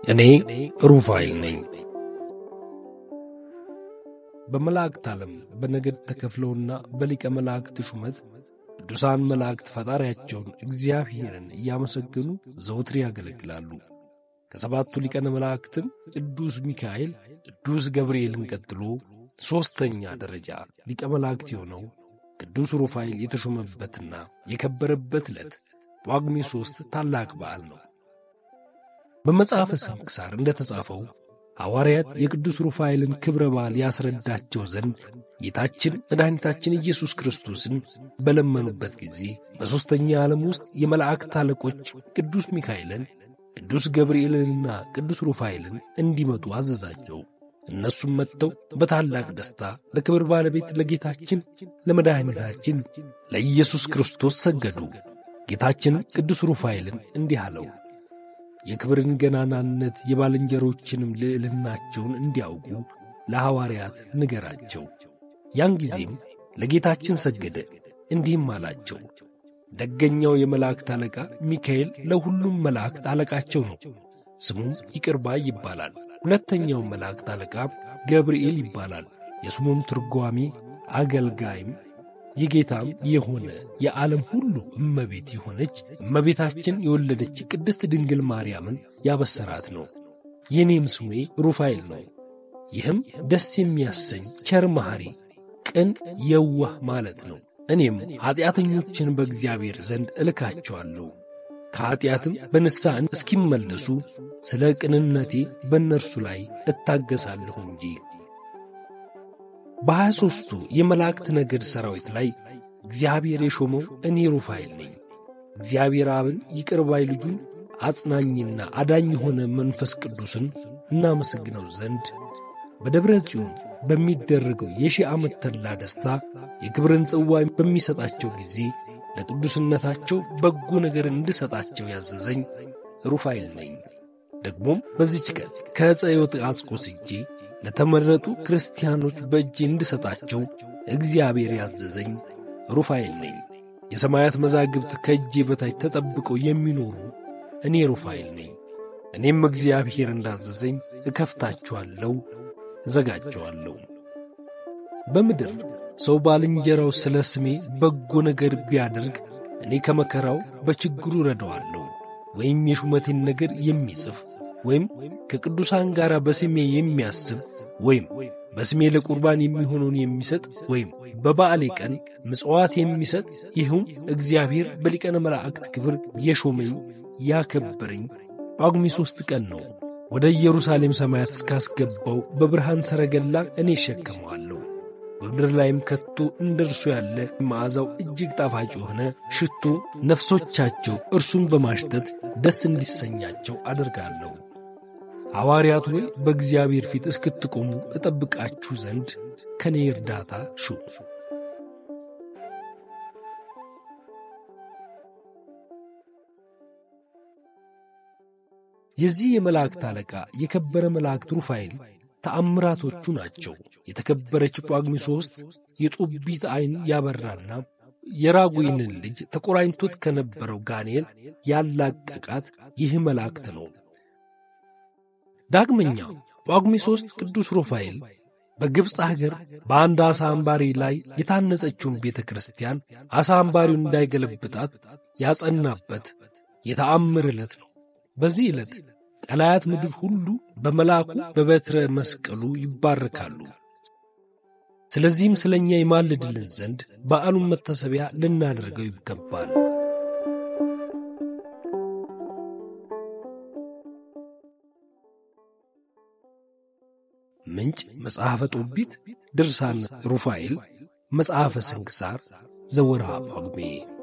እኔ ሩፋኤል ነኝ። በመላእክት ዓለም በነገድ ተከፍለውና በሊቀ መላእክት ሹመት ቅዱሳን መላእክት ፈጣሪያቸውን እግዚአብሔርን እያመሰገኑ ዘውትር ያገለግላሉ። ከሰባቱ ሊቀነ መላእክትም ቅዱስ ሚካኤል፣ ቅዱስ ገብርኤልን ቀጥሎ ሦስተኛ ደረጃ ሊቀ መላእክት የሆነው ቅዱስ ሩፋኤል የተሾመበትና የከበረበት ዕለት ጳጉሜ ሦስት ታላቅ በዓል ነው። በመጽሐፈ ስንክሳር እንደ ተጻፈው ሐዋርያት የቅዱስ ሩፋኤልን ክብረ በዓል ያስረዳቸው ዘንድ ጌታችን መድኃኒታችን ኢየሱስ ክርስቶስን በለመኑበት ጊዜ በሦስተኛ ዓለም ውስጥ የመላእክት አለቆች ቅዱስ ሚካኤልን፣ ቅዱስ ገብርኤልንና ቅዱስ ሩፋኤልን እንዲመጡ አዘዛቸው። እነሱም መጥተው በታላቅ ደስታ ለክብር ባለቤት ለጌታችን ለመድኃኒታችን ለኢየሱስ ክርስቶስ ሰገዱ። ጌታችን ቅዱስ ሩፋኤልን እንዲህ አለው፣ የክብርን ገናናነት የባልንጀሮችንም ልዕልናቸውን እንዲያውቁ ለሐዋርያት ንገራቸው። ያን ጊዜም ለጌታችን ሰገደ፣ እንዲህም አላቸው፣ ደገኛው የመላእክት አለቃ ሚካኤል ለሁሉም መላእክት አለቃቸው ነው። ስሙም ይቅር ባይ ይባላል። ሁለተኛው መላእክት አለቃ ገብርኤል ይባላል። የስሙም ትርጓሜ አገልጋይም የጌታም የሆነ የዓለም ሁሉ እመቤት የሆነች እመቤታችን የወለደች ቅድስት ድንግል ማርያምን ያበሰራት ነው። የኔም ስሜ ሩፋኤል ነው። ይህም ደስ የሚያሰኝ ቸር መሐሪ፣ ቅን የዋህ ማለት ነው። እኔም ኀጢአተኞችን በእግዚአብሔር ዘንድ እልካቸዋለሁ ከኀጢአትም በንስሐ እስኪመለሱ ስለ ቅንነቴ በእነርሱ ላይ እታገሳለሁ እንጂ። በሀያ ሦስቱ የመላእክት ነገድ ሠራዊት ላይ እግዚአብሔር የሾመው እኔ ሩፋኤል ነኝ። እግዚአብሔር አብን ይቅር ባይ ልጁን አጽናኝና አዳኝ የሆነ መንፈስ ቅዱስን እናመሰግነው ዘንድ በደብረ ጽዮን በሚደረገው የሺህ ዓመት ተድላ ደስታ የክብርን ጽዋ በሚሰጣቸው ጊዜ ለቅዱስነታቸው በጎ ነገር እንድሰጣቸው ያዘዘኝ ሩፋኤል ነኝ። ደግሞም በዚች ቀን ከዕፀ ሕይወት አስቆስጄ ለተመረጡ ክርስቲያኖች በእጄ እንድሰጣቸው እግዚአብሔር ያዘዘኝ ሩፋኤል ነኝ። የሰማያት መዛግብት ከእጄ በታች ተጠብቀው የሚኖሩ እኔ ሩፋኤል ነኝ። እኔም እግዚአብሔር እንዳዘዘኝ እከፍታቸዋለሁ፣ እዘጋቸዋለሁ። በምድር ሰው ባልንጀራው ስለ ስሜ በጎ ነገር ቢያደርግ እኔ ከመከራው በችግሩ ረዳዋለሁ። ወይም የሹመቴን ነገር የሚጽፍ ወይም ከቅዱሳን ጋር በስሜ የሚያስብ ወይም በስሜ ለቁርባን የሚሆነውን የሚሰጥ ወይም በበዓሌ ቀን ምጽዋት የሚሰጥ ይህም እግዚአብሔር በሊቀነ መላእክት ክብር የሾመኝ ያከበረኝ ጳጉሜ ሦስት ቀን ነው። ወደ ኢየሩሳሌም ሰማያት እስካስገባው በብርሃን ሰረገላ እኔ እሸከመዋለሁ። በምድር ላይም ከቶ እንደ እርሱ ያለ መዓዛው እጅግ ጣፋጭ የሆነ ሽቱ ነፍሶቻቸው እርሱን በማሽተት ደስ እንዲሰኛቸው አደርጋለሁ። ሐዋርያት ሆይ በእግዚአብሔር ፊት እስክትቆሙ እጠብቃችሁ ዘንድ ከኔ እርዳታ ሹ። የዚህ የመላእክት አለቃ የከበረ መላእክት ሩፋኤል ተአምራቶቹ ናቸው። የተከበረች ጳጉሜ ሦስት የጦቢት ዐይን ያበራና የራጉይንን ልጅ ተቆራኝቶት ከነበረው ጋኔል ያላቀቃት ይህ መላእክት ነው። ዳግመኛ ጳጉሜ ሦስት ቅዱስ ሩፋኤል በግብፅ አገር በአንድ ዓሣ አምባሪ ላይ የታነጸችውን ቤተ ክርስቲያን ዓሣ አምባሪውን እንዳይገለብጣት ያጸናበት የተአምር ዕለት ነው። በዚህ ዕለት ቀላያት ምድር ሁሉ በመልአኩ በበትረ መስቀሉ ይባረካሉ። ስለዚህም ስለ እኛ ይማልድልን ዘንድ በዓሉን መታሰቢያ ልናደርገው ይገባል። ምንጭ መጽሐፈ ጦቢት፣ ድርሳን ሩፋኤል፣ መጽሐፈ ስንክሳር ዘወርሃ ጳጉሜ